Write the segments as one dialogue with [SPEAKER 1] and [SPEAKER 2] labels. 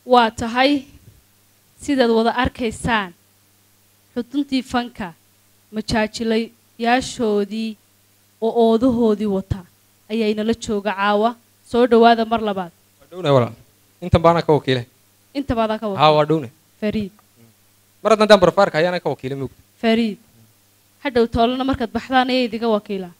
[SPEAKER 1] waa tahay sidaad wada arkaysaan xuduntii fanka majaajilayaashoodii oo oodahoodii wata ayaa inala jooga caawa soo dhowaada mar labaad
[SPEAKER 2] waa dhowna walaal intan baana ka wakiile
[SPEAKER 1] inta baadaan ka
[SPEAKER 2] haa
[SPEAKER 1] wada
[SPEAKER 2] waa dhowna
[SPEAKER 1] fariid
[SPEAKER 2] mar haddaan daan barfaarka ayaana ka wakiile moogta
[SPEAKER 1] fariid hadhow toolana markaad baxdaan ayaa idinka wakiilaa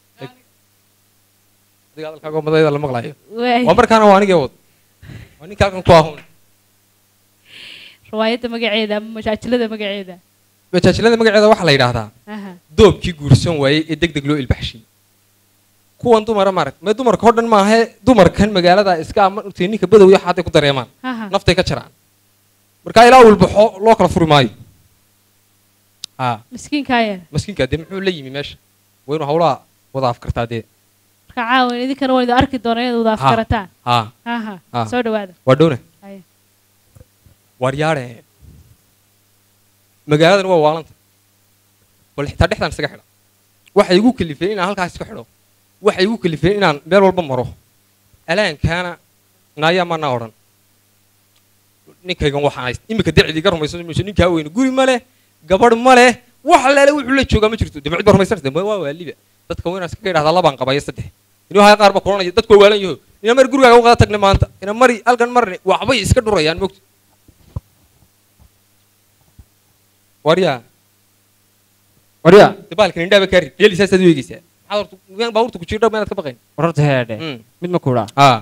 [SPEAKER 2] adiga hadalkaaga madayda la maqlayo
[SPEAKER 1] waay
[SPEAKER 2] waa markaana waa anigee wad waa ninka halkan ku ahoon
[SPEAKER 1] riwaayadda magaceeda ama majaajilada magaceeda
[SPEAKER 2] majaajilada magaceeda waxaa la yidhaahdaa
[SPEAKER 1] aha
[SPEAKER 2] doobkii guursan waayey ee deg deg loo ilbaxshay kuwan dumara maarag mee dumarka oo dhan maahe dumarkan magaalada iska ama intay ninka badow iyo xaaday ku dareemaan
[SPEAKER 1] aha
[SPEAKER 2] naftay ka jaraan markaa ilaa ulbaxo loo kala furi maayo haa
[SPEAKER 1] miskiinkaa yar
[SPEAKER 2] maskiinkaa dee muxuu la yimi meesha waa inuu hawlaha wada afkartaa dee
[SPEAKER 1] marka caawa idinkana waan idin arki doonaa inaad wada afkarataan
[SPEAKER 2] haa
[SPEAKER 1] aha
[SPEAKER 2] Ah.
[SPEAKER 1] soo dhowaada
[SPEAKER 2] waa dhowna
[SPEAKER 1] Haya.
[SPEAKER 2] waaryaadhe magaaladan waa waalanta bal xitaa dhexdaan isaga xidha waxay igu kalifeen inaan halkaas iska xidho waxay igu kalifeen inaan meel walba maro alaankaana naayaa maanaa odhan ninkaygan waxaan hayst iminka dacdii ga rumaysan mayso ninkaa weyne guri ma leh gabadh ma leh wax leele wuxuu la joogaa ma jirto dee cid ba rumaysanaysa ma waa waaliba dadka waa inaan iskaga idhahdaa labaan qabaya saddex inuu haya qaar ba kulanaya dadku waa waalan yaho ina mari gurigaaga u qada tagne maanta ina mari halkan marne waxbay iska dhurayaan mogta waryaa
[SPEAKER 3] warya
[SPEAKER 2] dabaalkan indhaaba kaari dheelisaasaad u eegeysaa maxaad horta miyaan baabuurta ku jirdha maanaad ka baqayn
[SPEAKER 3] wararta heedhe
[SPEAKER 2] Mm.
[SPEAKER 3] mid ma kuudhaa
[SPEAKER 2] haa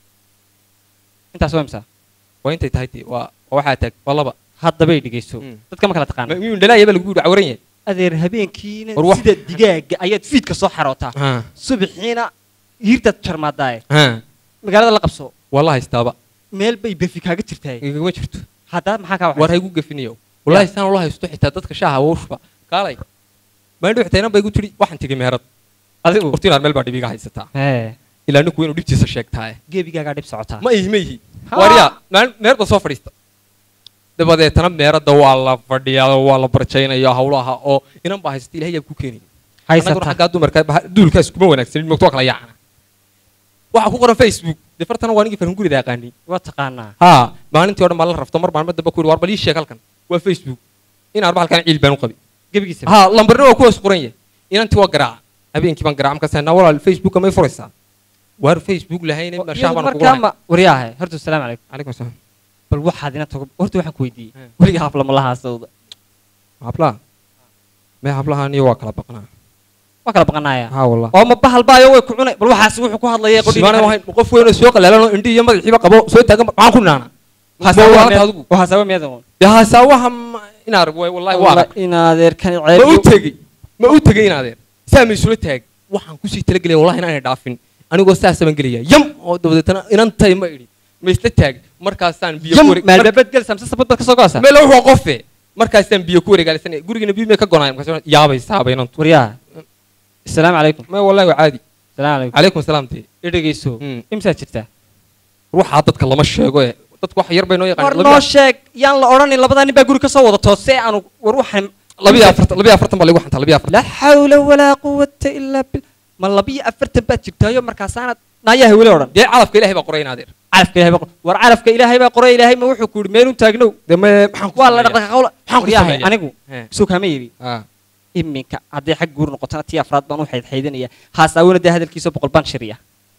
[SPEAKER 3] intaas waa imsa
[SPEAKER 2] waa intay tahay dee waa waa waxaa taag waa laba
[SPEAKER 3] haddabay dhegayso
[SPEAKER 2] Mm.
[SPEAKER 3] dadka ma kala taqaana
[SPEAKER 2] miyuu dhalaaya baa lagu yidhi cawran yahay
[SPEAKER 3] adeer habeenkiina
[SPEAKER 2] War wax-
[SPEAKER 3] sida digaaga ayaad fiidka soo xarootaa
[SPEAKER 2] haa
[SPEAKER 3] subaxiina hiirtaad jarmaadaaye
[SPEAKER 2] haa
[SPEAKER 3] magaalada la qabso
[SPEAKER 2] waa la haystaaba
[SPEAKER 3] meel bay befi kaaga jirtaay
[SPEAKER 2] igagama jirto
[SPEAKER 3] haddaa maxaa kaa
[SPEAKER 2] war
[SPEAKER 3] waxay
[SPEAKER 2] haygu gafinayo wallahi saan ula haysto xitaa dadka shaaha wawshba kaalay maandho xitaa inan ba igu tidhi waxaan tigi meherad
[SPEAKER 3] adigu
[SPEAKER 2] hortiinaad meel baa dhibiga haysataa
[SPEAKER 3] hee
[SPEAKER 2] ilaa ninku inuu dhibtiisa sheegtaaye
[SPEAKER 3] geebigaagaa dhib socotaa
[SPEAKER 2] ma ihi ma ihi
[SPEAKER 3] Ha.
[SPEAKER 2] waryaa maalin meerda soo fadhiista dabadeetana meeradda waa la fadhiyaa oo waa la barjaynaya hawlaha oo inan baa haysta ilahay yaa ku keenaya annaguna
[SPEAKER 3] haysata
[SPEAKER 2] xaggaa dumarka bah- duulkaas kuma wanaagsanin mogto waa kala yaacana waxaa ku qoran facebook dee fartana waa nigii farhun gurida aqaani
[SPEAKER 3] waa taqaanaa
[SPEAKER 2] haa maalintii o dhan baa la rafto mar maalmo dambe ku yidhi war bal ii sheeg halkan waa facebook in arba halkan ciil baan u qabi
[SPEAKER 3] gebigiisa
[SPEAKER 2] haa lambarna waa kuwaas qoran yahay inantii waa garaaca habeenkii baan garaaca markaas naa walaal facebooka may furaysaa waar facebook lahayne
[SPEAKER 3] Iyadu
[SPEAKER 2] shaah baan kugu
[SPEAKER 3] markaa
[SPEAKER 2] hayn
[SPEAKER 3] ma waryaahe horta asalaamu calaykum
[SPEAKER 2] calaykum asalaam
[SPEAKER 3] bal waxaad ina tago horta waxaan ku weydiiyey
[SPEAKER 2] He.
[SPEAKER 3] weliga haflama lahaasawda
[SPEAKER 2] hablaha mee hablahan iyo waa kala baqnaa
[SPEAKER 3] waa kala baqanaaya
[SPEAKER 2] haa wallah
[SPEAKER 3] oo ma bahal baayo way ku cunay bal waxaas wuxuu ku hadlaya
[SPEAKER 2] sibaana wahayn qof weyn oo soo qalaalanoo indhi iyo madaxiiba qabo soo taagan maxaan ku naana Waa adigu
[SPEAKER 3] waxaasawa miyadan
[SPEAKER 2] dee haasawaha ma- in arag waay wallahi waa arag
[SPEAKER 3] in adeerkani
[SPEAKER 2] ma u
[SPEAKER 3] ceeb
[SPEAKER 2] tegey ma u tegey in adeer saa ma isula taag waxaan kusii talagelaya wallahi inaanay dhaafin anigoo saasa baan gelaya yam oo dabadeetana inantay ma idhi ma isla taag markaasaan biyo
[SPEAKER 3] yam
[SPEAKER 2] ku wareeg-
[SPEAKER 3] maalbabad gel samse sabad bad ka soo go'asa
[SPEAKER 2] meel wuxuu qofe markaasaan biyo ku wareegaalsanaya gurigana biyo may ka gonaay markaas yaabay saabay inantu
[SPEAKER 3] waryaha asalaamu calaykum
[SPEAKER 2] ma wallahi waa caadi
[SPEAKER 3] asalaamu calaykum
[SPEAKER 2] calaykum asalaam dee
[SPEAKER 3] i dhegeyso
[SPEAKER 2] Mm.
[SPEAKER 3] imsaad jirtaa
[SPEAKER 2] ruuxaa dadka lama sheego ee dadku wax yar bay noo
[SPEAKER 3] war
[SPEAKER 2] yaqaan
[SPEAKER 3] noo sheeg yaan la odhanin labadaa nin baa guri ka soo wada toose aanu war waxaan
[SPEAKER 2] labiyo afartan labiyo afartan baa lagu xantaa labiyo afartan
[SPEAKER 3] laa xawla walaa quwata ilaa bil ma labiyo afartan baad jirtaayo markaasaanad naayaha weli odhan
[SPEAKER 2] dee calafka ilaahay baa qoray in adeer
[SPEAKER 3] calafka ilahay baa qor- war calafka ilaahay baa qoray ilaahay ma wuxuu ku yidhi meelun taagnow
[SPEAKER 2] dee me maxaan ku
[SPEAKER 3] waa la
[SPEAKER 2] sameeyaa?
[SPEAKER 3] dhaqdhaqa qawla
[SPEAKER 2] Maxaan ku
[SPEAKER 3] waryahay
[SPEAKER 2] sameeyaa?
[SPEAKER 3] anigu
[SPEAKER 2] He.
[SPEAKER 3] soo kaama yebi
[SPEAKER 2] Ah.
[SPEAKER 3] iminka hadday xag guur noqotona tii afraad baan u xaydxaydanaya haasaawona dee hadalkiisa boqol baan shiriya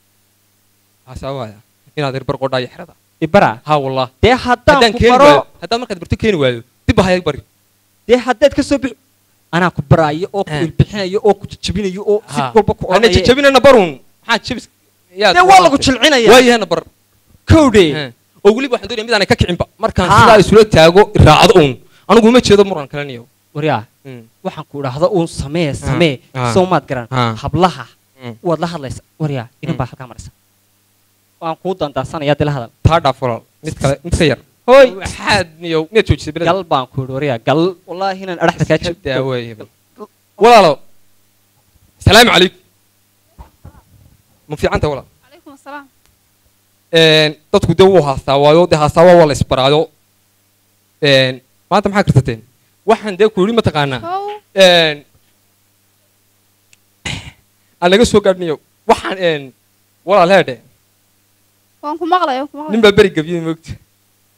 [SPEAKER 2] haasaawaya in adeer bar qodhaayo xerada
[SPEAKER 3] ibara
[SPEAKER 2] haa wallah
[SPEAKER 3] dee haddaan
[SPEAKER 2] haddaan
[SPEAKER 3] ku
[SPEAKER 2] keeni
[SPEAKER 3] baro
[SPEAKER 2] waayo haddaan markaad barto keeni waayo dib baa hayag bari
[SPEAKER 3] dee haddaad ka soo bixi anaa ku baraayo oo ku
[SPEAKER 2] He.
[SPEAKER 3] ilbixinayo oo ku jijabinayo oo si
[SPEAKER 2] Ha.
[SPEAKER 3] walba ku
[SPEAKER 2] ana
[SPEAKER 3] odhanaya
[SPEAKER 2] jajabinana barun maxaa jabis
[SPEAKER 3] dee waa lagu jilcinaya
[SPEAKER 2] waayahana bar
[SPEAKER 3] kowdhe
[SPEAKER 2] He. oo weliba waxaan doonaya mid aanay ka kicinba markaan
[SPEAKER 3] Ha.
[SPEAKER 2] sidaa isula taago raacdo uun anigu uma jeedo muran kaleniyo
[SPEAKER 3] waryaa waxaan ku idhaahdo uun samee samee
[SPEAKER 2] Ah.
[SPEAKER 3] soo maad garan
[SPEAKER 2] Ah.
[SPEAKER 3] hablaha
[SPEAKER 2] Mm.
[SPEAKER 3] waad la hadlaysa waryaa inan
[SPEAKER 2] Mm.
[SPEAKER 3] baa halkaa maraysa waan kuu dandaansanaya dee la hadal
[SPEAKER 2] taa dhaaf walaal mid kale mid ka yar
[SPEAKER 3] hoy
[SPEAKER 2] waxaad niyo miyaad joojisay bilad
[SPEAKER 3] gal baan ku idhi waryaa gal wallaahi inaan adhaxda kaa jibto
[SPEAKER 2] daaweeye walaalo salaamu calaykum ma fiicanta walaal
[SPEAKER 1] calaykum asalaam
[SPEAKER 2] Een, dadku dee wuu haastaa waayo dee haastaa waa la isbaraayo Een, maanta maxaa kartateen waxaan dee ku yidhi mataqaanaa
[SPEAKER 1] kow
[SPEAKER 2] Een, aan laga soo gaadhniyo waxaan een, walaal heedhe
[SPEAKER 1] waan ku maqlay waan ku
[SPEAKER 2] nin
[SPEAKER 1] maqlay
[SPEAKER 2] baa beri gabyey moogta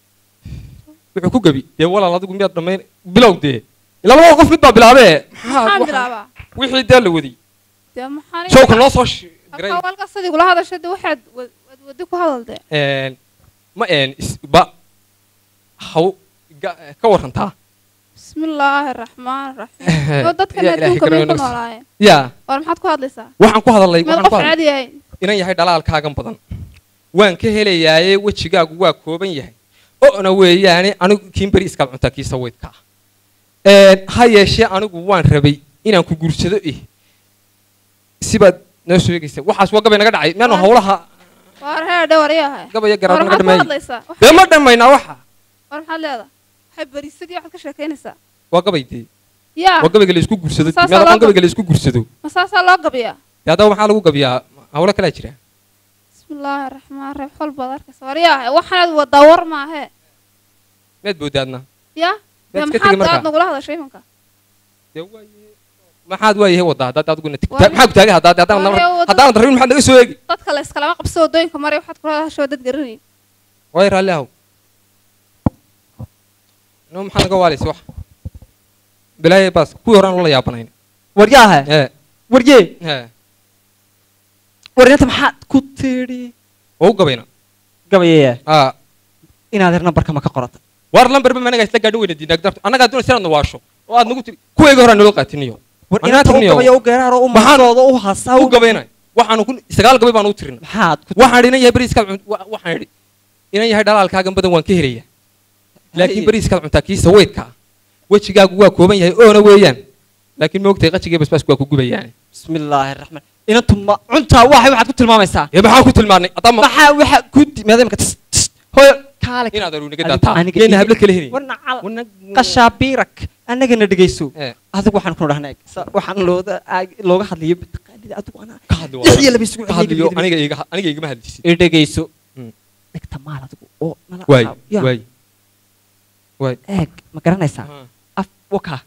[SPEAKER 2] wuxuu ku gebi dee walaal adigu miyaad dhammayn bilow dee labada qof mid baa bilaabee
[SPEAKER 4] maxaan
[SPEAKER 2] maxaa
[SPEAKER 4] bilaabaa
[SPEAKER 2] wixii dee la wadi
[SPEAKER 4] dee maxaan
[SPEAKER 2] showka noo soo sh- diray
[SPEAKER 4] halkaa walka sidii kula hadashay dee waxaad wad wad wadi ku hadal dee
[SPEAKER 2] Een, ma een is- ba haw ga- ka warantaa
[SPEAKER 4] bismillaahi raxmaan raxiim oo dadkan
[SPEAKER 2] Yaa Ilaahay
[SPEAKER 4] adduunka may
[SPEAKER 2] karayo
[SPEAKER 4] ku
[SPEAKER 2] nagas.
[SPEAKER 4] noolaayeen
[SPEAKER 2] yaa
[SPEAKER 4] war maxaad ku hadlaysaa
[SPEAKER 2] waxaan ku hadalay
[SPEAKER 4] meel
[SPEAKER 2] waxaan
[SPEAKER 4] qof
[SPEAKER 2] ku hadalay
[SPEAKER 4] caadi yahay
[SPEAKER 2] inan yahay dhalaalkaagan badan waan ka helayaaye wejigaagu waa kooban yahay o'na weeyaane anigu kiin beri iskaad cuntaa kii saweydka ah Een, ha yeeshee anigu waan rabay inaan ku guursado eh sibaad noo sheegaysa waxaas waa gabay naga dhacay miyaanu
[SPEAKER 4] Waa-
[SPEAKER 2] hawlaha
[SPEAKER 4] war heer dhawar yahay
[SPEAKER 2] gabaya
[SPEAKER 4] war
[SPEAKER 2] garaad naga
[SPEAKER 4] maxaad ku
[SPEAKER 2] dhameeyey
[SPEAKER 4] hadlaysaa Wax-
[SPEAKER 2] dee ma dhammaynaa waxa
[SPEAKER 4] war maxaad leedahay waxay berisadii waxaad ka sheekaynaysaa
[SPEAKER 2] waa gabay dee
[SPEAKER 4] yaa
[SPEAKER 2] waa gabayga la isku guursado
[SPEAKER 4] Saasaa
[SPEAKER 2] miyaad aqoon
[SPEAKER 4] loo
[SPEAKER 2] gabayga la isku guursado
[SPEAKER 4] ma saasaa loo gabiyaa
[SPEAKER 2] dee haddaba maxaa lagu gabiyaa hawlo kalaa jira
[SPEAKER 4] bismillaahi raxmaan raxiim xol baad arkaysa war yahay waxaanaad wadaa war maahe
[SPEAKER 2] miyaad boodaadna
[SPEAKER 4] yaa dee
[SPEAKER 2] Miyaad iska tegi
[SPEAKER 4] maxaad
[SPEAKER 2] markaa?
[SPEAKER 4] aad nagula hadashay imanka
[SPEAKER 2] dee waaye maxaad waayahay wadaa haddaad adiguna tig-
[SPEAKER 4] Waa-
[SPEAKER 2] maxaa ku taagay haddaad haddaan
[SPEAKER 4] Waa- waa-
[SPEAKER 2] haddaan rabin maxaad naga soo eegi
[SPEAKER 4] dadka la iskalama qabso wadooyinka maray waxaad kula hadashay waa dad garanayn
[SPEAKER 2] waay raalli ahow no maxaa naga waalaysa wax bilaaye baas kuwii horaan loola yaabanayn
[SPEAKER 3] waryaahe
[SPEAKER 2] ee
[SPEAKER 3] warye
[SPEAKER 2] ee
[SPEAKER 3] waryanta maxaad ku tidhi
[SPEAKER 2] oo u gabayna
[SPEAKER 3] gabayaya
[SPEAKER 2] aa
[SPEAKER 3] inaad her nambarka ma ka qorata
[SPEAKER 2] waar lambarba ma anagaa isla gaadhin weyna diinaag darto annagaa doonaysa inaad nawaasho oo aad nagu tiri kuwayga horaan naloo qaatiniyo
[SPEAKER 3] war
[SPEAKER 2] Anaa
[SPEAKER 3] inaad u
[SPEAKER 2] tirniyo.
[SPEAKER 3] gabaya u geeraaro u
[SPEAKER 2] Maxaan-
[SPEAKER 3] maasooda u hasaa
[SPEAKER 2] u gabayna waxaanu ku sagaal gabay baanu u tirina
[SPEAKER 3] maxaad ku
[SPEAKER 2] waxaan idhi inan yahay beriiskaad cun wa- waxaan idhi inan yahay dhalaalkaagan badan waan ka helaya laakiin
[SPEAKER 3] Haye.
[SPEAKER 2] beriiskaad cuntaa kii saweydka ah wejigaagu waa kooban yahay oona weeyaan laakiin ma ogtahay qajigii basbaasku waa ku gubayaan
[SPEAKER 3] bismillaahi raxmaan inantu ma cuntaa waxay waxaad ku tilmaamaysaa
[SPEAKER 2] ee maxaan ku tilmaanay haddama
[SPEAKER 3] maxaa waxa ku maadaamka hooyo kaale
[SPEAKER 2] inaad aru naga
[SPEAKER 3] Adigu-
[SPEAKER 2] daataa
[SPEAKER 3] aniga
[SPEAKER 2] yayna
[SPEAKER 3] iga-
[SPEAKER 2] hablo kala helin
[SPEAKER 3] warna cal qashaabiirak annagana dhegayso
[SPEAKER 2] ee
[SPEAKER 3] adigu waxaan ku dhahnay sa- waxaan looda aag- looga hadlayo mataqaanida adigu anaa
[SPEAKER 2] ka hadli
[SPEAKER 3] lix iyo laba isugu
[SPEAKER 2] ka hadliyo aniga iga aniga igama hadlisid
[SPEAKER 3] i dhegayso
[SPEAKER 2] Mm.
[SPEAKER 3] dhigta maal adigu oo nala
[SPEAKER 2] waay
[SPEAKER 3] aqaab. Yaa,
[SPEAKER 2] waay waay
[SPEAKER 3] eeg ma garanaysaa af waka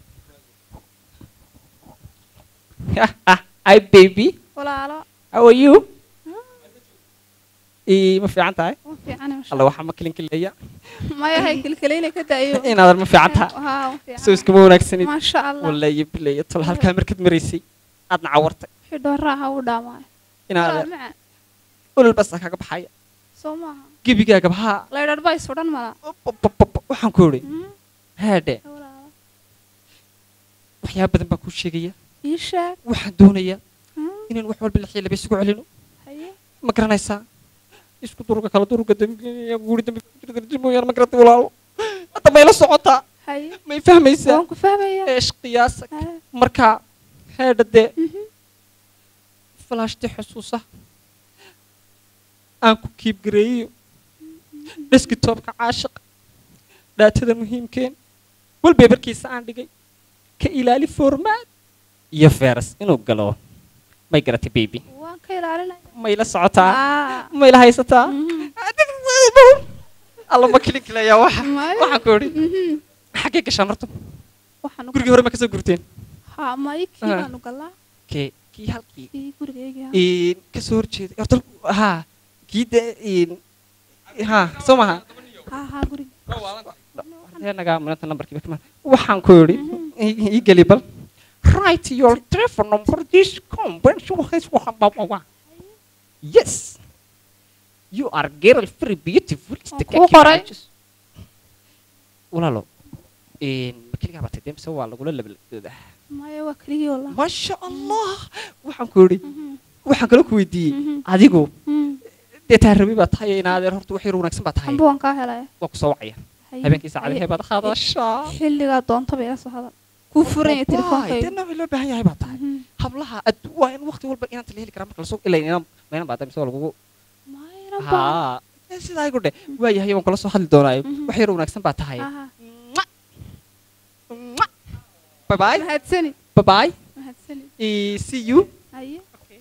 [SPEAKER 3] hi baby
[SPEAKER 4] walaalo
[SPEAKER 3] how are you ii ma fiican tahay
[SPEAKER 4] ma fiican insha
[SPEAKER 3] alla waxaa ma kilinkilaya
[SPEAKER 4] maya hay kilkilayna ka daayo
[SPEAKER 3] inaadan ma fiican tahay
[SPEAKER 4] haa ma
[SPEAKER 3] soo
[SPEAKER 4] fiican
[SPEAKER 3] iskama wanaagsanid
[SPEAKER 4] maasha allah
[SPEAKER 3] wallahi bilayo tol halkaa markaad maraysay aadna cawartay
[SPEAKER 4] wixii dhooraaha u dhaamaayo
[SPEAKER 3] inaadan
[SPEAKER 4] macaan
[SPEAKER 3] olol basa kaga baxaya
[SPEAKER 4] soo maaha
[SPEAKER 3] gebigaaga bahaa
[SPEAKER 4] laydhar baa isudhan mala
[SPEAKER 3] waxaan ku idhi
[SPEAKER 4] Mm,
[SPEAKER 3] haadhe
[SPEAKER 4] walaalo
[SPEAKER 3] waxyaaba badan baan kuu sheegaya
[SPEAKER 4] ii sheeg
[SPEAKER 3] waxaan doonayaa
[SPEAKER 4] Mm,
[SPEAKER 3] inaan wax walba lix iyo laba isugu celino
[SPEAKER 4] haye
[SPEAKER 3] ma garanaysaa isku duruga kala duruga dambiya guuri dambi mooyaan ma garatay walaalo hadda mayla socotaa
[SPEAKER 4] haye
[SPEAKER 3] may fahmaysaa
[SPEAKER 4] waan ku fahmaya
[SPEAKER 3] eesh qiyaasa
[SPEAKER 4] Haa,
[SPEAKER 3] markaa heedha dee
[SPEAKER 4] mhm.
[SPEAKER 3] falaashti xusuusa aan ku kiib gareeyo deskitoobka caashiq dhaatada muhiimkeen walbeebarkiisa aan dhigay ka ilaali formaad iyo feeras inuu galo may garatay baby
[SPEAKER 4] waan ka ilaalinaya
[SPEAKER 3] may la socotaa
[SPEAKER 4] Aa,
[SPEAKER 3] may la haysataa
[SPEAKER 4] mhm.
[SPEAKER 3] alla ma kilinkilaya waxa
[SPEAKER 4] Maya.
[SPEAKER 3] waxaan ku idhi
[SPEAKER 4] Mhm.
[SPEAKER 3] xaggee gashaan horta
[SPEAKER 4] waxaan u
[SPEAKER 3] gurigii hore ma kasoo gurteen
[SPEAKER 4] haa may kii
[SPEAKER 3] Ah.
[SPEAKER 4] baanu galaa
[SPEAKER 3] kee kii halkii
[SPEAKER 4] kii gurigaygii haa.
[SPEAKER 3] een kasoo horjeeday horta haa kii dee een haa soo maha
[SPEAKER 4] haa haa guriga
[SPEAKER 3] nagaa maanta nambarkiiba kamaan waxaan ku idhi ii- ii geli bal write your telephone number this convention yes you are girl very beautiful
[SPEAKER 4] Waan kuu qoray.
[SPEAKER 3] walaalo een ma keligaa batay dee mise waa lagula labalagdooda
[SPEAKER 4] maya waa keligii wallah
[SPEAKER 3] maasha allah waxaan ku idhi
[SPEAKER 4] Mhm,
[SPEAKER 3] waxaan kala ku weydiiyey
[SPEAKER 4] mhm,
[SPEAKER 3] adigu
[SPEAKER 4] mhm.
[SPEAKER 3] dee taarabi baa tahay inaadeer horta wax yar wanaagsan baa tahay
[SPEAKER 4] amba waan kaa helaya
[SPEAKER 3] waa ku soo wacaya
[SPEAKER 4] Haye,
[SPEAKER 3] habeenkii
[SPEAKER 4] haye.
[SPEAKER 3] saacadihee baad hadashaa
[SPEAKER 4] xilligaa doontaba ila soo hadal kuu furan yahay
[SPEAKER 3] dee
[SPEAKER 4] telefonkayga
[SPEAKER 3] noocii loo baahan yahay baa tahay
[SPEAKER 4] Mhm.
[SPEAKER 3] hablaha addu- waa in waqti walba inaanta la heli karaa marka lasoo ilaa inaan maynan baa mise waa lagugu
[SPEAKER 4] Mayna baa.
[SPEAKER 3] haa ee sidaa igu dhe waa yahay waan kula soo hadli doonaayo
[SPEAKER 4] Mhm.
[SPEAKER 3] wax yar wanaagsan baa tahay
[SPEAKER 4] Aha.
[SPEAKER 3] bye bye
[SPEAKER 4] mahadsani
[SPEAKER 3] bye bye
[SPEAKER 4] mahadsani
[SPEAKER 3] Eh, see you
[SPEAKER 4] haye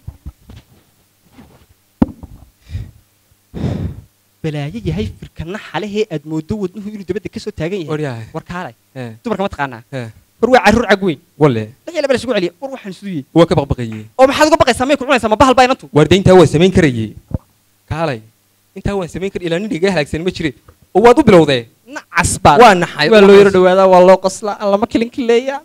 [SPEAKER 3] balaayo yahay firkana xalehee aad moodo wadnuhu inuu dabadda kasoo taagan yahay
[SPEAKER 2] waryahay
[SPEAKER 3] war kaalay
[SPEAKER 2] ee
[SPEAKER 3] dumarka ma taqaanaa
[SPEAKER 2] ee
[SPEAKER 3] war waa carruur cag weyn
[SPEAKER 2] walle
[SPEAKER 3] lix iyo laba la isugu celiya war waxaan suduyey
[SPEAKER 2] waa ka baqbaqayey
[SPEAKER 3] oo maxaad uga baqaysaa may ku cunaysaa ma bahal baa inantu
[SPEAKER 2] waarde intaa waan samayn karayey kaalay intaa waan samayn kar ilaa nin iga halaagsan ma jire oo waad u bilowdee
[SPEAKER 3] na casbaad
[SPEAKER 2] waa naxay
[SPEAKER 3] waa loo yaro dhawaadaa waa loo qoslaa lama kilinkileeyaa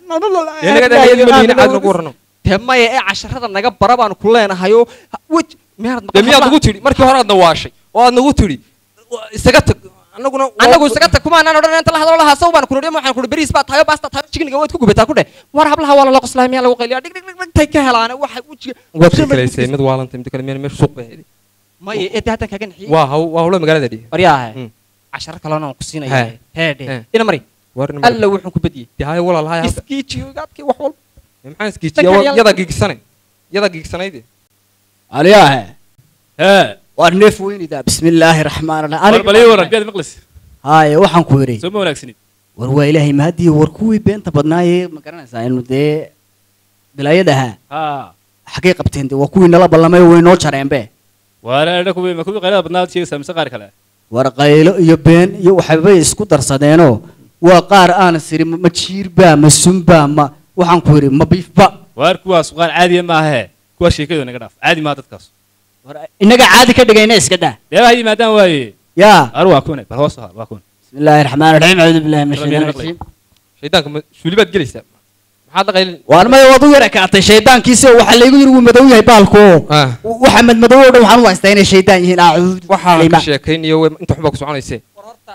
[SPEAKER 2] nagu warano
[SPEAKER 3] dee maya ee casharada naga bara baanu ku leenahayoo wej miyaanad
[SPEAKER 2] dee
[SPEAKER 3] maqan
[SPEAKER 2] miyaad
[SPEAKER 3] hablaha?
[SPEAKER 2] nagu tidhi markii hore aad nawaashay oo aad nagu tidhi "Waa isaga tag annaguna
[SPEAKER 3] annagu isaga tag kumaanaan odhan inta la hadlo lahaa saw baan kunudhi waxaan kuhi beriis baa tayo baasta tayo jigniga waad ku gubataa ku dheh war hablaha waa lala qoslaa miyaa lagu qayliyaa dhig dhig dhig dhigtay ka helaane waxa wejiga
[SPEAKER 2] waad kalaysay mid waalantay mid kale miyaan meesha suuq bay ahayd
[SPEAKER 3] maya ee dee haddan kaga naxiyey
[SPEAKER 2] waa haw waa hawlo magaalada dhihi
[SPEAKER 3] waryaahe
[SPEAKER 2] Mm.
[SPEAKER 3] casharo kalena aan ku siinaya
[SPEAKER 2] He.
[SPEAKER 3] heedhe
[SPEAKER 2] He.
[SPEAKER 3] ina mari
[SPEAKER 2] warna
[SPEAKER 3] alla wuxuu ku badiyey
[SPEAKER 2] dee haya walaal haya halka
[SPEAKER 3] iskiijiyogaadkii wax walba
[SPEAKER 2] maxaan iskiijiya
[SPEAKER 3] Dadka
[SPEAKER 2] yada giigsanay yada giigsanayd
[SPEAKER 5] aliyaahe
[SPEAKER 6] ها
[SPEAKER 5] waa neef weynida bismillaahi raxmaan
[SPEAKER 6] war bal ii waran biyaad maqlis
[SPEAKER 5] haaye waxaan ku yidhi
[SPEAKER 6] soo ma wanaagsanid
[SPEAKER 5] war waa ilaahay mahadiyo war kuwii beenta badnaayee ma garanaysaa inu dee bilaayadaha
[SPEAKER 6] ها
[SPEAKER 5] xaggay qabteen dee waa kuwii nala ballamay way noo jareenbe
[SPEAKER 6] waana adha kuwi ma kuwi qaylada badnaa sheegaysaa mise qaar kale
[SPEAKER 5] war qaylo iyo been iyo waxbay isku darsadeenoo waa qaar aan siri ma jiirba ma sunba ma waxaan ku yidhi ma biifba
[SPEAKER 6] waar kuwaas qaar caadiya maahe kuwa sheekadooda naga dhaaf caadi maaha dadkaas
[SPEAKER 5] war innaga caadi ka dhigayna iska daa
[SPEAKER 6] deebaha yimaadaan waaye
[SPEAKER 5] yaa
[SPEAKER 6] ar waa kuwane bal hoos waa kuwan
[SPEAKER 5] bismillaahi raxmaan raxiim acuudu billahi min
[SPEAKER 6] Rabbi
[SPEAKER 5] ashaytaan
[SPEAKER 6] naqli.
[SPEAKER 5] rajiim
[SPEAKER 2] shaydaanka ma suuli baad gelaysaa maxaad la qaylin
[SPEAKER 5] waan maya waad u yara kaatay shaydaankiisi oo waxaa laygu yidhi wuu madow yahay baalku
[SPEAKER 2] Ah.
[SPEAKER 5] waxa madmadow oo dhan waxaan u haystaa inay shaydaan yihiin acuudu
[SPEAKER 2] waxaa
[SPEAKER 5] billahi
[SPEAKER 2] ka
[SPEAKER 5] ma-
[SPEAKER 2] sheekaynayo way- inta xubaa ku soconaysee
[SPEAKER 3] war horta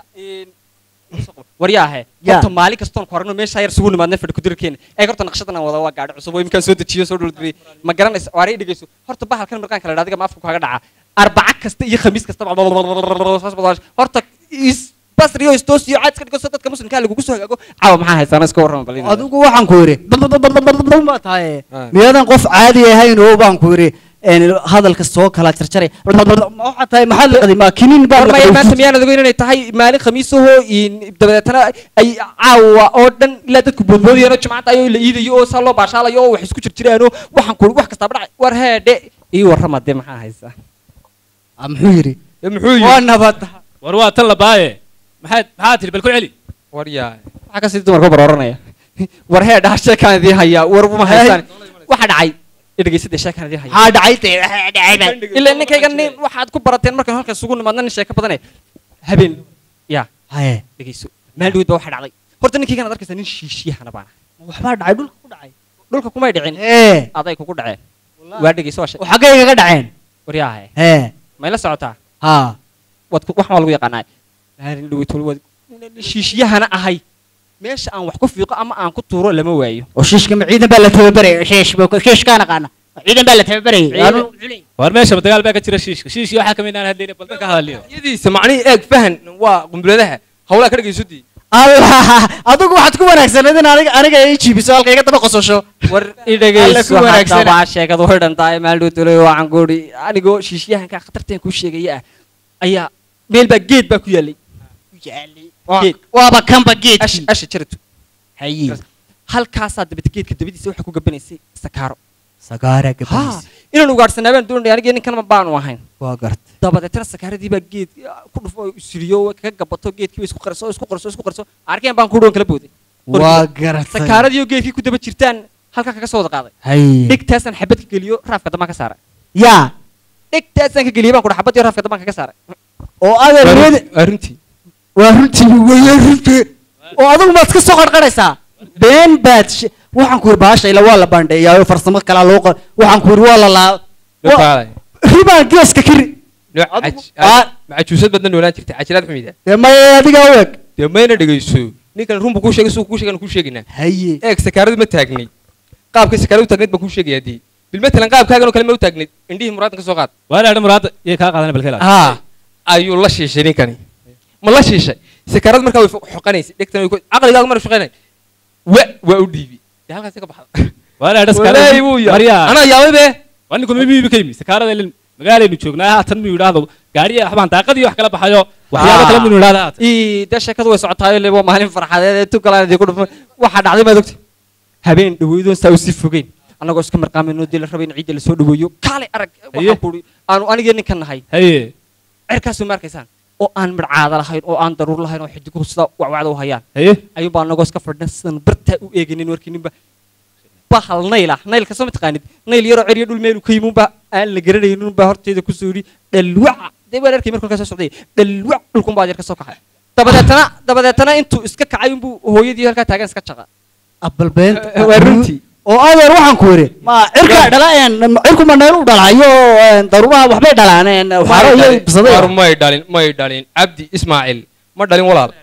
[SPEAKER 3] waryaahe
[SPEAKER 5] Ya.
[SPEAKER 3] horta maalin kastoon ku aragno meesha yar sugu nimaadna fadhi kudirkeena ee horta naqshadan aan wada waa gaadhi cusub oo imkaan soo dejiyo soo dhuldiriyay ma garanaysa waaray dhigayso horta bahalkan mirqaanka la adiga ma afka kaaga dhaca arbaca kasta iyo khamiis kasta horta is basriyo istoosiyo caad iska dhigo dadka muslimka lagugu soo hagaago caawa maxaa haystaan iska warrama bal
[SPEAKER 5] adigu waxaan ku yidhi baa tahay
[SPEAKER 2] Ah.
[SPEAKER 5] miyaadan qof caadi ahayn oo baan ku yidhi een, hadalka soo kala jarjaray waxaa tahay maxaad liqday ma kinin baa
[SPEAKER 3] warmaya maanta miyaanad ogeyn inay tahay maalin khamiisahoo dabadeetana ay caawa oo dhan ilaa dadku boodboodayaan oo jimcada ayoo la iidayo oo saa loo baashaalayo oo wax isku jirjiraano waxaan ku wax kastaaba dhacay war heedhe ii warrama dee maxaa haysaa
[SPEAKER 5] muxuu yidhi
[SPEAKER 2] ee muxuu
[SPEAKER 5] waa
[SPEAKER 2] yidhi
[SPEAKER 5] nabad
[SPEAKER 6] war waa tan la baaye maxaad maxaa tiri bal ku celi
[SPEAKER 2] waryaa
[SPEAKER 3] waxaa kasii dumarka barooranaya war heedhe ha sheekaan idiin hayaa war ma haystaan waxa dhacay idhegeysadee sheekaan idiin haya
[SPEAKER 5] maxaa dhacay tee waxaa dhacay baa
[SPEAKER 3] ilaa ninkayga nin waxaad ku barateen markaan halkan isugu nimaadna nin sheeko badane habeen ya
[SPEAKER 5] haye
[SPEAKER 3] dhegeyso maalin dhaweyd baa waxa dhacday horta ninkaygan ad arkaysaa nin shiishiyahana baana
[SPEAKER 5] waxbaa dhacay dhulka ku dhacay
[SPEAKER 3] dhulka kumay dhicin
[SPEAKER 5] ee
[SPEAKER 3] aday kugu dhaceen waa dhegeyso waa sheeg
[SPEAKER 5] oo xaggay kaga dhaceen
[SPEAKER 3] waryaahe
[SPEAKER 5] ee
[SPEAKER 3] may la socotaa
[SPEAKER 5] haa
[SPEAKER 3] waad ku- wax maa lagu yaqaanaa maalin dhaweyd wal waad shiishiyahana ahay meesha aan wax ku fiiqo ama aan ku tuuro lama waayo
[SPEAKER 5] oo shiishka ma ciidan baa la tababarayay shiish baa shiishkaan aqaana ciidan baa la tababarayay
[SPEAKER 3] Ciidan.
[SPEAKER 5] Aanu-
[SPEAKER 6] war meeshaba dagaal baa ka jira shiishka shiishkii waxaa kamid aan hadlayna bal ka hadaliyo
[SPEAKER 2] yadiisa macnihii eeg fahan waa qumbiladaha hawlaa ka dhagaysodii
[SPEAKER 5] allah adigu waxaad ku wanaagsaneed in aniga aniga ay jiibiso halka iga daba qososho
[SPEAKER 3] war
[SPEAKER 5] Alla
[SPEAKER 3] idhegeyso
[SPEAKER 5] ku wanaagsana.
[SPEAKER 3] haddaba sheekadu way dhantahay maalin dhaweyd tolo waxaan ku idhi anigoo shiishyahanka khatarteen kuu sheegaya ah ayaa meel baa geed baa ku yaallay geed
[SPEAKER 5] waaba kanba
[SPEAKER 3] ash
[SPEAKER 5] geedkii
[SPEAKER 3] asha jaratu
[SPEAKER 5] hayi
[SPEAKER 3] halkaasaa dabata geedka dabadiisa waxaa ku gabanaysay sakaaro
[SPEAKER 5] sagaara
[SPEAKER 3] ha
[SPEAKER 5] gabanis
[SPEAKER 3] inaan ugaadhsanaa baan doonaya aniga ninkanma baanu ahayn
[SPEAKER 5] waa gart
[SPEAKER 3] dabadeetana sakaaradii baa geed ku dhufo oo siriyo kaga gabato geedkii isku qarso isku qarso isku qarso arkeen baan ku dhoon kala booday
[SPEAKER 5] waa garatay
[SPEAKER 3] sakaaradii oo geedkii ku daba jirtaan halkaa kaga soo wada qaaday
[SPEAKER 5] hayi
[SPEAKER 3] dhigtaasaan xabad ka geliyo raafka dambaan ka saaray
[SPEAKER 5] yaa
[SPEAKER 3] dhigtaasaan ka geliyay baan ku xabad iyo raafka dambaan kaga saaray
[SPEAKER 5] oo adeer niyada
[SPEAKER 2] arrintii
[SPEAKER 5] waa runtii weeye runtii oo adigu maad ka soo qarqaraysaa been baad she- waxaan ku yidhi baasha ila waa la bandheeyaa farsamo kalaa loo qor waxaan ku yidhi waa la laa
[SPEAKER 2] loo
[SPEAKER 5] wa-
[SPEAKER 2] kaalay
[SPEAKER 5] ribaan geeska kiri
[SPEAKER 2] nooc
[SPEAKER 5] Adigu-
[SPEAKER 2] caj-
[SPEAKER 5] Aa.
[SPEAKER 2] macajuusad badna noolaan jirtay cajiraad xumida
[SPEAKER 5] dee maya adigaa u eg
[SPEAKER 2] dee mayna dhegayso ninkan runbu kuu sheegay suu kuu sheegan kuu sheegaynaa
[SPEAKER 5] haye
[SPEAKER 2] eeg sakaaradu ma taagnay qaabkay sakaaradu taagnayd baan kuu sheegayaa dii bilmatalan qaabkaagan oo kale ma u taagnayd indhihii muraadan ka soo qaad
[SPEAKER 6] waana adha muraada yay kaa qaadana bal ka ilaali
[SPEAKER 2] haa ayuu la shiishay ninkani ma la shiishay sakaaradu markaa way fo- xoqanaysay dhegtan way ku- caqligaagu mara shaqaynay wa waa u dhiibi dee halkaasi ka baxda
[SPEAKER 6] waana adha
[SPEAKER 2] walaahi wuu yaa
[SPEAKER 6] maryaa
[SPEAKER 2] anaa yaabay be
[SPEAKER 6] waa ninku mimiibi ka yimi sakaarada ilin magaalaynu joognaa haatan miyuu idhaahdo gaariya waxbaan daaqadii wax kala baxayo waxyaabo kale miyuu idhahda haatan
[SPEAKER 3] ii dee sheekadu way socotaayo le waa maalin farxadeed ee tugalaan idinku dhufo waxaa dhacday maad ogti habeen dhaweydoon saa usii fogeyn annagoo iska marqaamayno dee la rabay in ciidda lasoo dhaweeyo kaalay arag waxaan ku idhi aanu anigii ninkan nahay
[SPEAKER 6] haye
[SPEAKER 3] cerkaasoo ma arkaysaan oo aan midhcaada lahayn oo aan daruur lahayn oo xidiguhu sida wacwacda u hayaan
[SPEAKER 6] haye
[SPEAKER 3] ayuunbaa annagoo iska fadhina sidan bartaa u eeginin warkiininba bahal nayl ah naylka soo mataqaanid nayl yaroo ceriyo dhul meelu ka yimuunba aan la garanayninunbaa horteeda kusoo yidhi dhalwaca dee waan arkay markuu halkaa soo socday dhalwac dhulkunbaa yar ka soo kaxay dabadeetana dabadeetana intuu iska kacay unbuu hooyadii halkaa taagan iska jaqa
[SPEAKER 5] abal beenta
[SPEAKER 3] Eh, waa runtii.
[SPEAKER 5] oo adeer waxaan ku yidhi ma cirkaa dhala een cirku ma neel u dhalayo een daruuraha waxbay dhalaan een waxaaro iyo
[SPEAKER 2] war
[SPEAKER 5] bisaday
[SPEAKER 2] may dhalin may dhalin cabdi ismaaciil ma dhalin walaal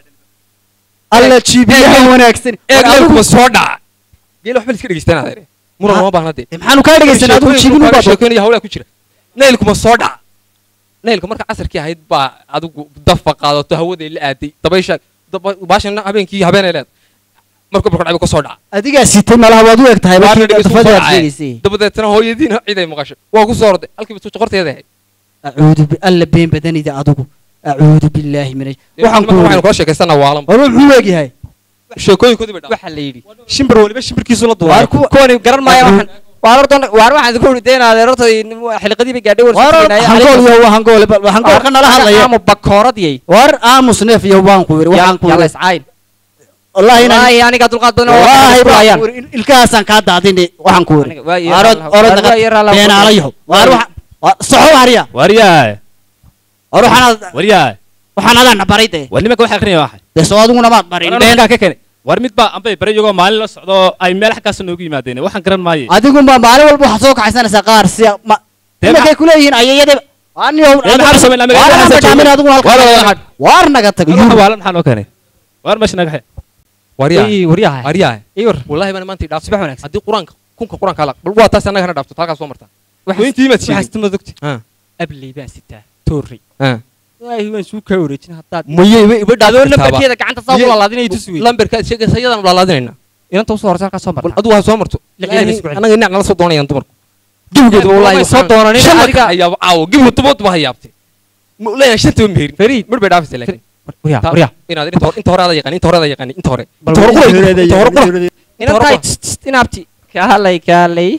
[SPEAKER 5] alla jiibiyaha wanaagsan
[SPEAKER 2] eeg
[SPEAKER 5] War adigu-
[SPEAKER 2] leelkuma soo dhaca geel waxba liska dhegeystaan adeer muran
[SPEAKER 5] Ha-
[SPEAKER 2] lama baahna dee
[SPEAKER 5] Eh, maxaanu kaa dhegaysan adigu jiibin u baad
[SPEAKER 2] sheekoynaya hawlaa ku jira naylkuma soo dhaca naylka marka casarkii ahayd baa adigu dafa qaadato hawaday la aaday dabaysha daba- baashan habeenkii habeenay leed marka barka dhacay ka soo dhaca
[SPEAKER 5] adigaa sitay malaha waad u eg tahay
[SPEAKER 2] Baarna
[SPEAKER 5] markii
[SPEAKER 2] dhegeyso
[SPEAKER 5] dafadii
[SPEAKER 2] soo
[SPEAKER 5] aad
[SPEAKER 2] dhacay.
[SPEAKER 5] sheegaysay
[SPEAKER 2] dabadeetana hooyadiina ciday maqasho waa ku soo orday halkiiba tu qorteeda ahayd
[SPEAKER 5] acuudu bi alla been badanida adigu acuudu billaahi min waxaan ku
[SPEAKER 2] waxaynu kula sheekaysanaa waalan
[SPEAKER 5] war muxuu eg yahay
[SPEAKER 2] sheekooyinkoodii bay dhacday
[SPEAKER 3] waxaa la yidhi shimbar waliba shimbirkiisu la
[SPEAKER 5] Waar
[SPEAKER 3] duulay
[SPEAKER 5] kuwa-
[SPEAKER 3] kuwani garan maayo waxaan waar horta waar waxaan idinku uri deen adeerta xilqadii bay gaadhay
[SPEAKER 5] war hangool iyo waa hangool ba- hangoolka nala hadlaya
[SPEAKER 3] ama bakooradiyay
[SPEAKER 5] war aamus neef iyo waan ku yidhi waxaan ku
[SPEAKER 3] yalla
[SPEAKER 5] yidhi
[SPEAKER 3] iscayn
[SPEAKER 5] wallaahi inaan
[SPEAKER 3] wallaahi aniga dulqaad badan oo
[SPEAKER 5] wallaahi baan
[SPEAKER 3] ayaan
[SPEAKER 5] ku yidhi il- ilkahaasaan kaa daadini waxaan ku yidhi
[SPEAKER 3] Aniga waa iyo
[SPEAKER 5] orod
[SPEAKER 3] raalaha-
[SPEAKER 5] orod
[SPEAKER 3] waa iyo raalaha-
[SPEAKER 5] beenaalayaho waar waxa waa- soxo hariya
[SPEAKER 6] waryaay
[SPEAKER 5] war waxaanaad
[SPEAKER 6] waryaay
[SPEAKER 5] waxaan adaan baray dee
[SPEAKER 6] war nimanka waxa akrinaya waxay
[SPEAKER 5] dee soo adiguna maad barin
[SPEAKER 6] war
[SPEAKER 5] been
[SPEAKER 6] ninkaa ka keenay war mid baa ambay bare iyagoo maalin la socdo oo ay meel xaggaas noogu yimaadeen waxaan garan maaye
[SPEAKER 5] adigu ma maalin walba waxaad soo kaxaysanaysaa qaar si ma
[SPEAKER 6] Dee
[SPEAKER 5] imakay
[SPEAKER 6] maxaa-
[SPEAKER 5] kuleeyihiin ayayade aniyo
[SPEAKER 6] Dee maxaa samayn lahaa?
[SPEAKER 5] waar
[SPEAKER 6] Maxaa
[SPEAKER 5] aan badhaamin
[SPEAKER 6] samayn?
[SPEAKER 5] adigu halka
[SPEAKER 6] Waar wada waxaad-
[SPEAKER 5] waar naga tag
[SPEAKER 6] waxa waalan maxaa noo keenay war meesha naga xe
[SPEAKER 2] waryaa
[SPEAKER 3] waryaha
[SPEAKER 2] waryaa
[SPEAKER 3] iyor
[SPEAKER 2] wallahi baan maanta dhaaf
[SPEAKER 3] subax wanaagsan
[SPEAKER 2] haddii quraanka kunka quraanka la bal waa taas annaga hana dhaafto halkaas soo martaa Weyntii imaad sheegin.
[SPEAKER 3] waxaas tuma dogti
[SPEAKER 2] ha
[SPEAKER 3] abley baan sitaa toorrey
[SPEAKER 2] ha
[SPEAKER 3] ilaahi waan suu kaa wareejin haddaad
[SPEAKER 2] maye iba iba
[SPEAKER 3] adoo
[SPEAKER 2] dhaaf
[SPEAKER 3] lambarkeeda gacanta saa u lalaadinay tus wey
[SPEAKER 2] lambarkaad sheegaysa iyadaan laalaadinayna
[SPEAKER 3] inanta usoo horta halkaa soo
[SPEAKER 2] bal
[SPEAKER 3] marta
[SPEAKER 2] adigu ha soo marto
[SPEAKER 3] Lix iyo isku celi.
[SPEAKER 2] annaga dhinac nala soo doonayaan dumarku gebigeedu wallahi
[SPEAKER 3] Way soo doonanin,
[SPEAKER 2] shan
[SPEAKER 3] adiga-
[SPEAKER 2] marka ayaaba caawo gebigu tubood ba hayaabtay ma leeyahay shantaba meherin
[SPEAKER 3] Fariid.
[SPEAKER 2] mar bay dhaafaysa laakiin
[SPEAKER 3] waryaa
[SPEAKER 2] Ta-
[SPEAKER 3] waryaa
[SPEAKER 2] inaad inta hore inta hore ada yaqaan inta hore ada yaqaan inta hore
[SPEAKER 5] Bal
[SPEAKER 2] inta hore
[SPEAKER 5] wixii
[SPEAKER 2] qura
[SPEAKER 5] horeeda
[SPEAKER 2] inta hore qura
[SPEAKER 5] iyo-
[SPEAKER 3] inantaay inaabti kaalay kaalay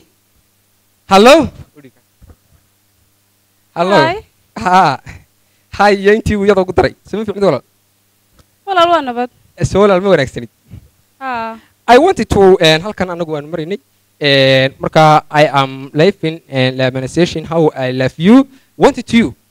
[SPEAKER 2] hallo hallo
[SPEAKER 4] Hi.
[SPEAKER 2] ha hay iyo intii uu iyadoo ku daray sama fiicnid walaal
[SPEAKER 4] walaal waa nabad
[SPEAKER 2] soo walaal ma wanaagsanid
[SPEAKER 4] haa
[SPEAKER 2] I wanted to and halkan anagu aan maraynay and marka I am living and lamination how I love you wanted to you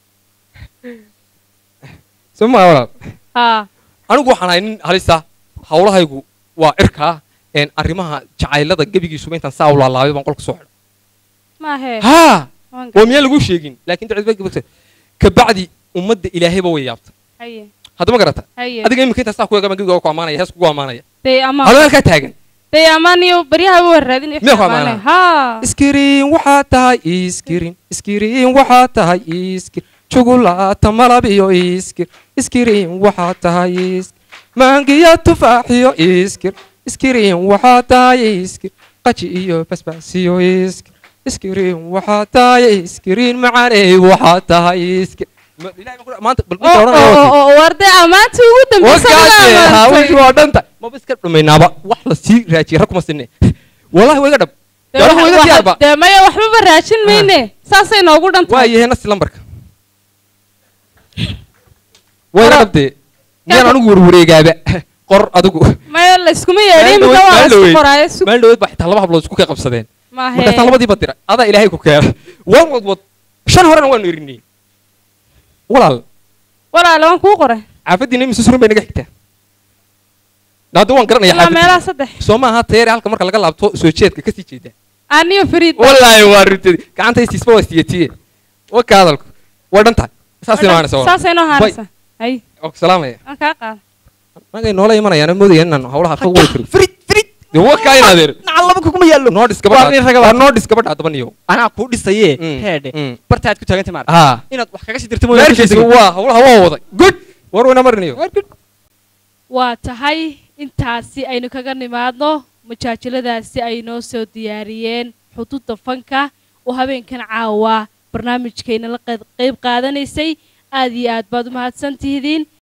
[SPEAKER 2] so ma walaal
[SPEAKER 4] haa
[SPEAKER 2] anigu waxaan ahay nin halisa hawlahaygu waa cirkaa een arrimaha jacaylada gebigiisuba intaan saa u laalaabay baan qolka soo xidhay
[SPEAKER 4] maahee
[SPEAKER 2] haa
[SPEAKER 4] waan
[SPEAKER 2] waa miyaan lagu sheegin laakiin dacwad kabacdi ummadda ilaahayba way yaabta
[SPEAKER 4] haye
[SPEAKER 2] hadda ma garata
[SPEAKER 4] haye
[SPEAKER 2] adiga iminka intaa saa ku eegama gebiga ku ammaanaya hees kugu ammaanaya
[SPEAKER 4] day amaan
[SPEAKER 2] adoo halkaa taagan
[SPEAKER 4] day amaan iyo baryaha waa raadin
[SPEAKER 2] Miyaa ku ammaanaa?
[SPEAKER 4] haa
[SPEAKER 2] iskiriin waxaa tahay iskirin iskiriin waxaa tahay iskir jugulaata malab iyo iskir iskiriin waxaa tahay iskir maangiya tufaaxiyo iskir iskiriin waxaa tahay iskir qaji iyo basbaasiyo iskir iskiriin waxaa tahay iskiriin macaaney waxaa tahay iskir Ma- Ilaahay baan ku- maanta bal midda odhanaya waa kii.
[SPEAKER 4] warday ammaanta ugu dambeysa
[SPEAKER 2] wakaase
[SPEAKER 4] laga
[SPEAKER 2] hawshu
[SPEAKER 4] amaantay
[SPEAKER 2] waa dhanta maba iska dhumaynaaba wax la sii raajiyay rag kuma sinne wallahi waa iga dhab
[SPEAKER 4] Dee
[SPEAKER 2] gaaraha waa iga
[SPEAKER 4] waxa-
[SPEAKER 2] diyaarba
[SPEAKER 4] dee maya waxbaba raajin mayne saasay noogu dhan
[SPEAKER 2] waa
[SPEAKER 4] tahay
[SPEAKER 2] yahay nasi lambarka waa iga dhabdee miyaan anigu warwareegaaba qor adigu
[SPEAKER 4] maya layskuma yeedhin
[SPEAKER 2] Maalin
[SPEAKER 4] mida waa
[SPEAKER 2] dhaweyd-
[SPEAKER 4] laysku qoraayo sug
[SPEAKER 2] maalin dhaweed baa xitaa laba hablood isku kay qabsadeen
[SPEAKER 4] maahee
[SPEAKER 2] markaasaa labadiiba dira adaa ilaahay ku keena waan wadwad shan horena waanu erinay walaal
[SPEAKER 4] walaale waan kuu qoray
[SPEAKER 2] caafadiina imise surun bay naga xigtaa hadda waan garanaya
[SPEAKER 4] ilaa meelaha
[SPEAKER 2] xaafadii
[SPEAKER 4] saddex
[SPEAKER 2] soo maaha teere halka marka laga laabto soo jeedka kasii jeeda
[SPEAKER 4] aniyo fariid
[SPEAKER 2] wallaahi waa runtadi gacanta istiisba waa istiyatiye waka hadalku waa dhan tahay saasay noanaysa walaal
[SPEAKER 4] saasay noo haanaysa hay
[SPEAKER 2] oo ku salaamaya
[SPEAKER 4] waan kaa qaada
[SPEAKER 2] anagay noola imanayaan moodaya inaan hawlaha ka wadi karo
[SPEAKER 3] frid frid
[SPEAKER 2] dee wakaa in adeer
[SPEAKER 3] nacal laba kuma yaallo
[SPEAKER 2] noodhis
[SPEAKER 3] Waa nin raga
[SPEAKER 2] gabadha
[SPEAKER 3] waa.
[SPEAKER 2] noodhis gabadha haddaba niyo
[SPEAKER 3] anaa kuu dhisaye
[SPEAKER 2] Mm,
[SPEAKER 3] heedhe
[SPEAKER 2] mm.
[SPEAKER 3] bartaad ku taagantay maarata
[SPEAKER 2] haa
[SPEAKER 3] inaad wax kaga sii dirto mooyaane
[SPEAKER 2] meerkiisa waa hawlaha waa waday good war weyna marinayo
[SPEAKER 1] waa tahay intaasi aynu kaga nimaadno majaajiladaasi ay noo soo diyaariyeen xuduudda fanka oo habeenkan caawa barnaamijkayna la qeyb- qeyb qaadanaysay aad iyo aad baad u mahadsantihidiin